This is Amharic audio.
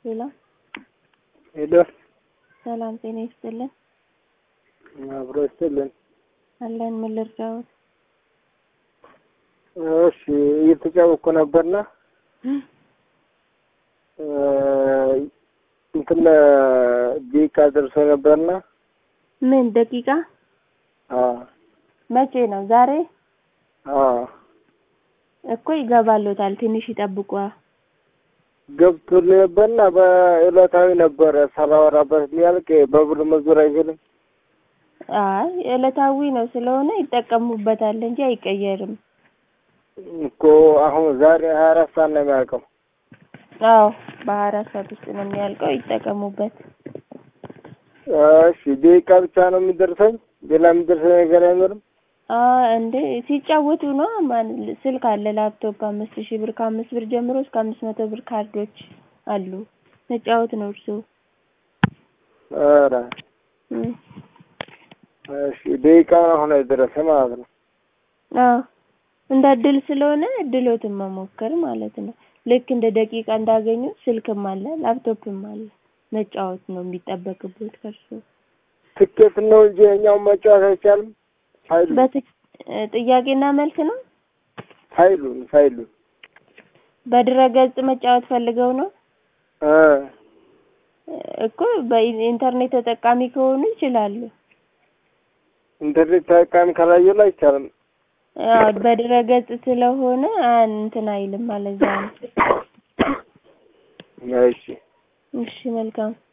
ሄሎ ሄሎ ሰላም ጤና ይስጥልን። አብሮ ይስጥልን። አለን ምን ልርዳዎት? እሺ እየተጫወኩ ነበርና እንትን ደቂቃ ደርሶ ነበርና ምን ደቂቃ አዎ መቼ ነው? ዛሬ አዎ እኮ ይገባሎታል። ትንሽ ይጠብቋ። ገብቶልኝ ነበርና በዕለታዊ ነበረ ሳላወራበት ሊያልቅ በብር መዞር አይችልም። አይ ዕለታዊ ነው ስለሆነ ይጠቀሙበታል እንጂ አይቀየርም። እኮ አሁን ዛሬ ሀያ አራት ሰዓት ነው የሚያልቀው። አዎ በሀያ አራት ሰዓት ውስጥ ነው የሚያልቀው። ይጠቀሙበት። እሺ ደቂቃ ብቻ ነው የሚደርሰኝ፣ ሌላ የሚደርሰኝ ነገር አይኖርም። እንዴ ሲጫወቱ ነው። ማን ስልክ አለ፣ ላፕቶፕ አምስት ሺህ ብር ከአምስት ብር ጀምሮ እስከ አምስት መቶ ብር ካርዶች አሉ። መጫወት ነው እርሱ። ኧረ እሺ ደቂቃውን አሁን አይደረሰ ማለት ነው። አዎ እንደ እድል ስለሆነ እድሎትን መሞከር ማለት ነው። ልክ እንደ ደቂቃ እንዳገኙ ስልክም አለ ላፕቶፕም አለ። መጫወት ነው የሚጠበቅበት ከእርሱ። ትኬት ነው እንጂ የኛውን መጫወት አይቻልም። ፋይሉ ጥያቄና መልስ ነው። ፋይሉን ፋይሉን በድረገጽ መጫወት ፈልገው ነው እ እኮ በኢንተርኔት ተጠቃሚ ከሆኑ ይችላሉ። ኢንተርኔት ተጠቃሚ ካላየሁ ላይ አይቻልም። አዎ በድረገጽ ስለሆነ እንትን አይልም ማለት ነው። እሺ እሺ መልካም